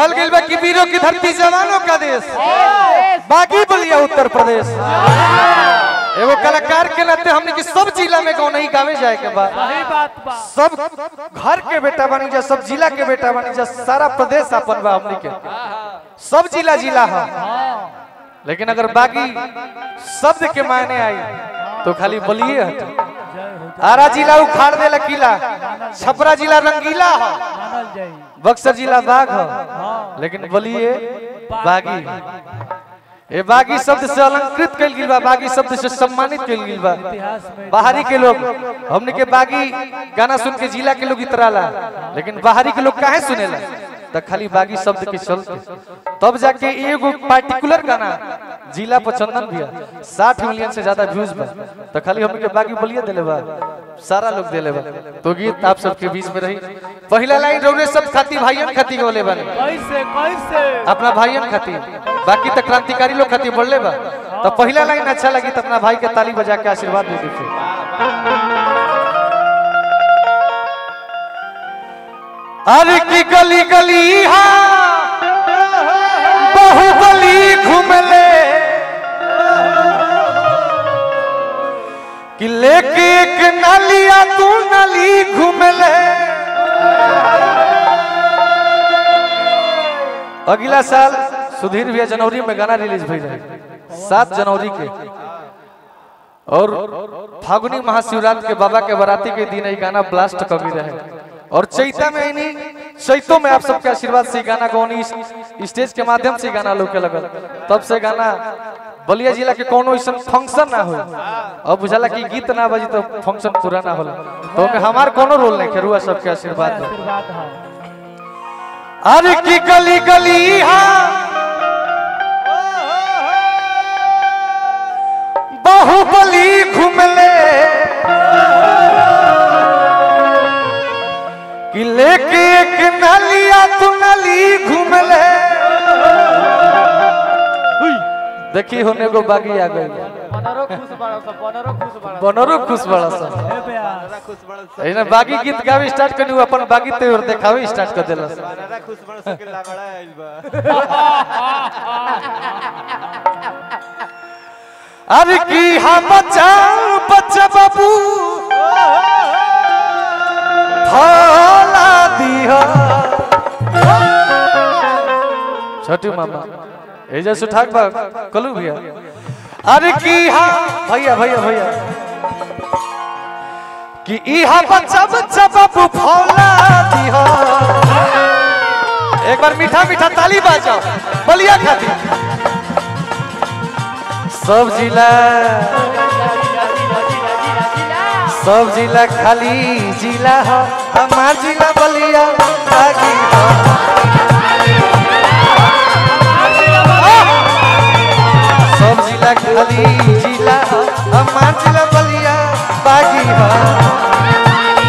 कहल गइल बा कि वीरों की धरती जवानों का देश बागी बलिया उत्तर प्रदेश एगो कलाकार के नाते हमने की सब जिला में गाँव नहीं गावे जाए के बाद सही बात बा सब घर के बेटा बनी जा सब जिला के बेटा बनी जा सारा प्रदेश अपन बा हमने के सब जिला जिला है लेकिन अगर बागी शब्द के मायने आई तो खाली बलिए हटे आरा जिला उखाड़ दे किला छपरा जिला रंगीला है मानल जाई बक्सर जिला बाघ है लेकिन बलिए बागी ये बागी शब्द से अलंकृत कल गेल बा बागी शब्द से सम्मानित कल गेल बा इतिहास में बाहरी के लोग हमने के बागी गाना सुन के जिला के लोग इतराला लेकिन बाहरी के लोग काहे सुनेला त खाली बागी शब्द के चलते तब जाके एगो पार्टिकुलर गाना जिला पर चंदन भैया साठ मिलियन से ज्यादा व्यूज बा तो खाली हमने के बागी बोलिए दिले बा सारा लोग दिले बा तो गीत आप सबके बीच में रही पहला लाइन रौने सब खाती भाइयन खाती बोले बने कैसे कैसे अपना भाइयन खातिर बाकी तो क्रांतिकारी लोग खातिर बढ़ले बा तो पहला लाइन अच्छा लगी तो अपना भाई के ताली बजा के आशीर्वाद दे दीजिए अरे की गली गली हा बहुबली घूमले कि लेके एक नालिया तू नाली घूमले अगला साल सुधीर भैया जनवरी में गाना रिलीज भई रहे सात जनवरी के और फागुनी महाशिवरात्रि के बाबा के बराती के दिन ये गाना ब्लास्ट कभी रहे और चैता में इन्हीं चैतों में आप सबके आशीर्वाद से ये गाना गौनी इस- स्टेज के माध्यम से ये गाना लोग के लगल तब से गाना बलिया जिला के कोनो ऐसा फंक्शन ना हो अब बुझाला कि गीत ना बजी तो फंक्शन पूरा ना होला तो ओमे हमार कोनो रोल नहीं खेरुआ सबके आशीर्वाद दो आशीर्वाद है अरे की गली गली हा बाहुबली घूमले कि लेके एक नालिया तू नाली घूमले देखी होने को बागी आ गई बनरो खुश बड़ा सा बनरो खुश बड़ा बनरो खुश बड़ा सा ए ब्यास खुश बड़ा एने बागी गीत गावे स्टार्ट करनी अपन बागी तेवर देखावे स्टार्ट कर देला बनरा खुश बड़ा सा के लागड़ा आइल बा अरे की हम बच्चा बच्चा बाबू फला दिया छोटू मामा एजा सुठाक बा कलू भैया अरे की हा भैया भैया भैया कि इहा बच्चा बच्चा बाबू फौला दिया एक बार मीठा मीठा ताली बाजाओ बलिया खाती सब जिला सब जिला खाली जिला हो हमार जिला बलिया बागी हो सब जिला खाली जिला हो हमार जिला बलिया बागी हो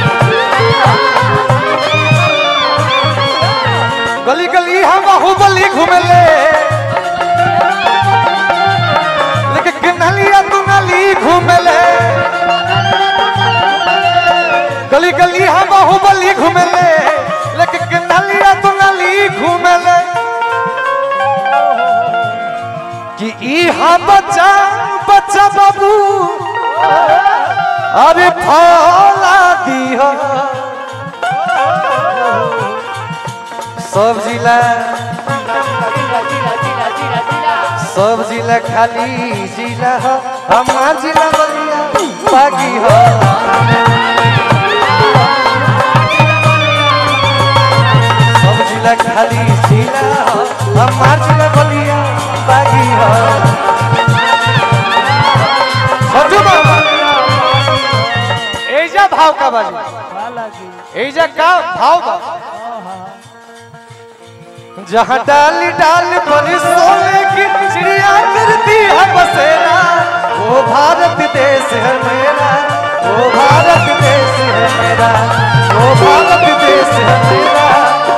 गली गली हम बाहुबली घूमले लेकिन नलिया तू नली घूमले गली गली हम बाहुबली घूमले लेकिन नलिया तू नली घूमले कि इहा बच्चा बच्चा बाबू अरे फला दिया सब जिला सब जिला खाली जिला हो हमार जिला बलिया बागी हो सब जिला खाली जिला हो हमार जिला बलिया बागी हो छोटू बाबा एजा भाव का बाजी का लागी एजा का भाव बा जहाँ डाल डाल पर सोने की चिड़िया करती है बसेरा वो भारत देश है मेरा वो भारत देश है मेरा वो भारत देश है मेरा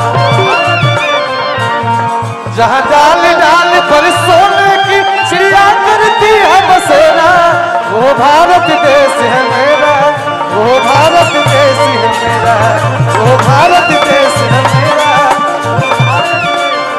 जहाँ डाल डाल पर सोने की चिड़िया करती है बसेरा वो भारत देश है मेरा वो भारत देश है मेरा वो भारत देश है मेरा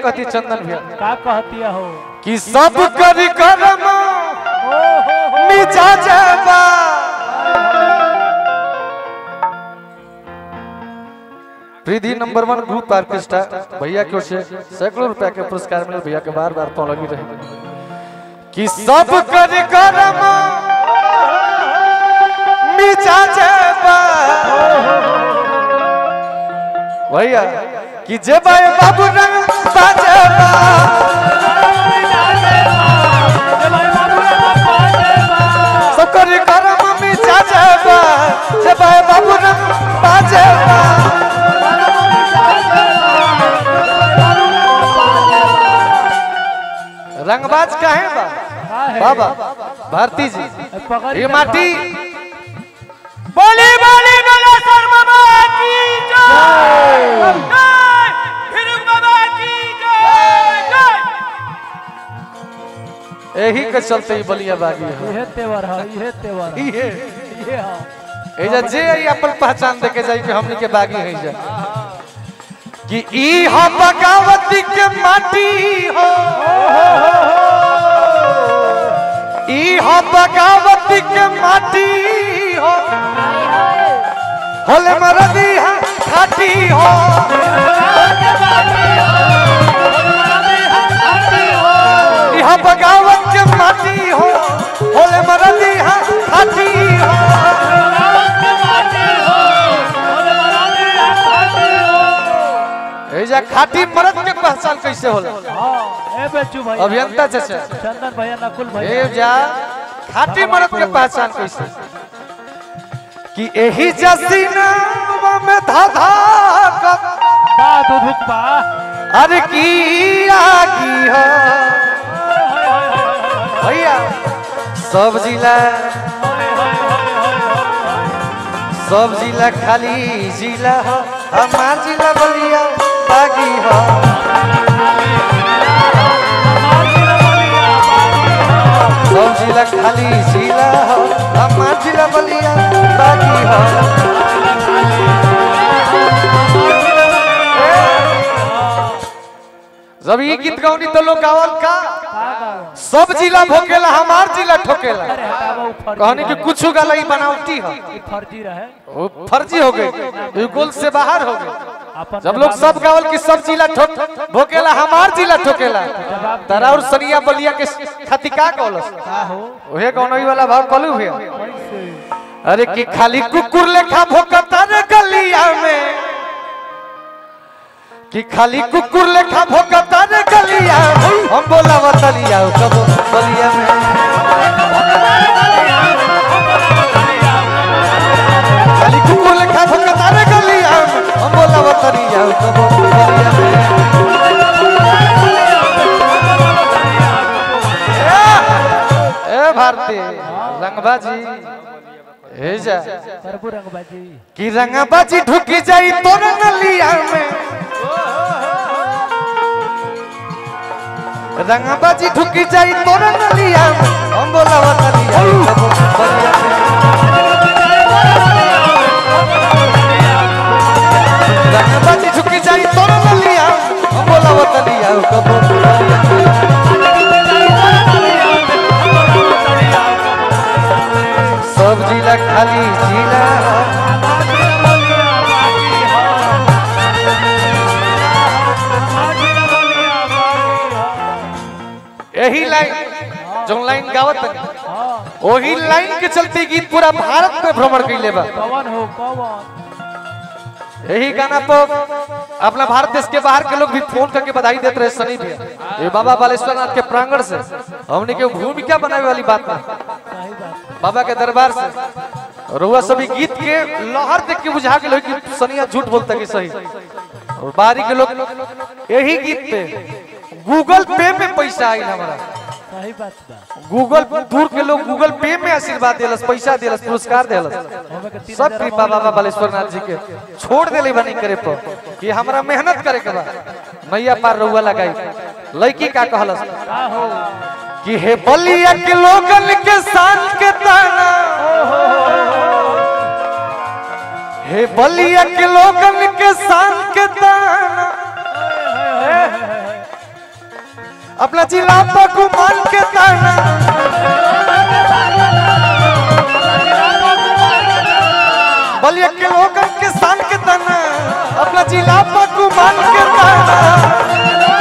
कहती है चंदन भैया का कहती हो कि सब कर करम ओ हो हो मिजा जाबा Preeti number one group orchestra भैया की ओर से सैकड़ों रुपया के पुरस्कार मिले भैया के बार बार पाँव लगी रहे कि सब कर करम मिजा जाबा भैया कि जेबा बाबू रंग बाजेबा सकर करम मिजा जाबा जेबा बाबू रंग बाजेबा रंगबाज काहे बा बाबा भारती जी पकड़ ये माटी बोली बोली बोला सर बाबा की जय जय फिर बाबा की जय जय यही के चलते ही बलिया बागी है इहे तेवर है इहे तेवर है इहे इहे है एजा जे आई अपन पहचान देके जाई कि हमनी के बागी है जा कि ई हो बगावती के माटी हो ई हो बगावती के माटी हो होले मरदी है खाटी हो ई हो बगावत के माटी हो होले मरदी है खाटी हो एजा खाटी मरद के पहचान कैसे होला हाँ ए बेचू भैया अभियंता चाचा चंदन भैया नकुल भैया ए जा खाटी मरद के पहचान कैसे कि एही जसीना में धाधा कब बा दुधुक बा अरे की आगी हो भैया सब जिला सब जिला खाली जिला हो हमार जिला बलिया बागी हो सब जिला खाली जिला हो हमार जिला बलिया बागी हो जब ये गीत गौनी तो लोग गावल का का गावा सब जिला भोकेला हमार जिला ठोकेला अरे हटावा उ फर्जी कहनी कि रहे। कुछ गाला ही बनावटी हो ई फर्जी रहे वो फर्जी हो गई ये गोल से बाहर हो गई अपन जब लोग सब गावल कि सब जिला ठोक भोकेला हमार जिला ठोकेला तारा और सनिया बलिया के खाती का कहलस का हो ओहे कौन वाला भाव कलू भैया कैसे अरे कि खाली कुकुर लेखा भोकता रे गलिया में कि खाली कुकुर लेखा भोकता रे गलिया में। हम बोला बतलिया कब बलिया में खाली कुकुर लेखा भोकता रे गलिया में। हम बोला बतलिया कब बलिया में ए ए भारती रंगबाजी ए जा करबू रंगबाजी कि रंगबाजी ढुक जाई तोर नलिया में रंगबाजी ढुक जाई तोर नलिया में हम बोला बतलिया कब बलिया में रंगबाजी ढुक जाई तोर नलिया में हम बोला बतलिया कब बलिया में सब जिला खाली जिला यही लाइन जो लाइन गावत है, हाँ वही लाइन के चलते गीत पूरा भारत में भ्रमण कैले बा कौन हो कौन यही गाना पर अपना भारत देश के बाहर के लोग भी फोन करके बधाई देते रहे सनी भैया ये बाबा बालेश्वर नाथ के प्रांगण से हमने के भूमिका बनाने वाली बात ना सही बात बाबा के दरबार से रुआ सभी गीत के लहर देख के बुझा के लोग कि सनिया झूठ बोलता कि सही और बाहरी के लोग यही गीत पे गूगल पे में पैसा आई हमारा सही बात बा गूगल दूर के लोग गूगल पे में आशीर्वाद देलस पैसा देलस पुरस्कार देलस हमें के तीन सब हजार कृपा बाबा बालेश्वर नाथ जी के छोड़ देले बनी करे पर कि हमरा मेहनत करे के बा नैया पार रउआ लगाई लड़की का कहलस का हो कि हे बलिया के लोगन के शान के ताना हे बलिया के लोगन के शान के ताना अपना जिला पर गुमान के ताना बलिया के लोगन के शान के ताना अपना जिला पर गुमान के ताना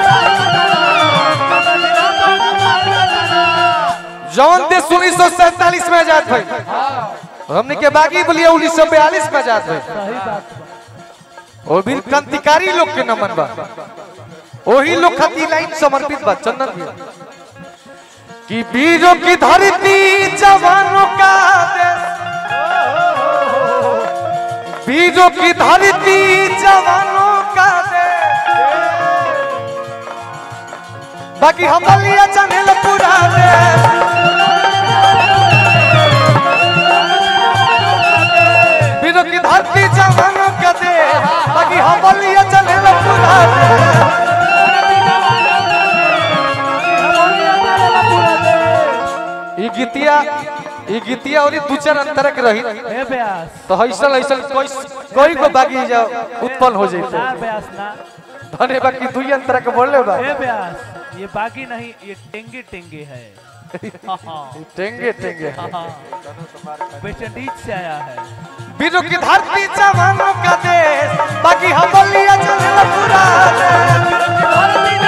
जौन देश उन्नीस सौ सैतालीस में आजाद भाई हमने के बागी बोलिए उन्नीस सौ बयालीस में आजाद भाई सही बात बा वो भी क्रांतिकारी लोग के नमन बा वही लोग खातिर लाइन समर्पित बा चंदन भैया कि वीरों की धरती जवानों का देश वीरों की धरती जवानों का देश बाकी हम बलिया चनेल पूरा देश वीरों की धरती जवानों का देश बाकी हम बलिया चनेल पूरा देश ई गीतिया ई गीतिया और दू चार अंतर के रही ए ब्यास तो ऐसा ऐसा कोई कोई को बागी जा उत्पन्न हो जैते ना ब्यास ना धने बाकी दुई अंतर के बोले बा ए ब्यास ये बाकी नहीं ये टेंगे टेंगे है टेंगे टेंगे वेस्ट इंडीज से आया है वीरों की धरती जवानों का देश बाकी हम बलिया चनेल पूरा देश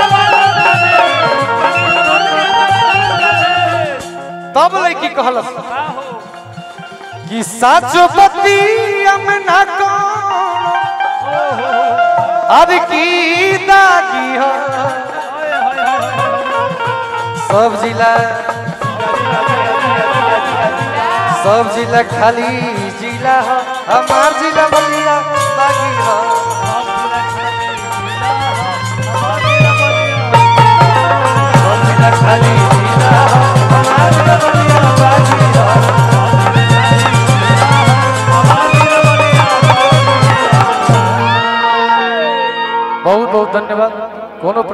तब लड़की कहलस का हो कि साचो पति हम ना कौन अरे की दागी हो ओए होए होए सब जिला सब जिला खाली जिला हो हमार जिला बलिया बागी हो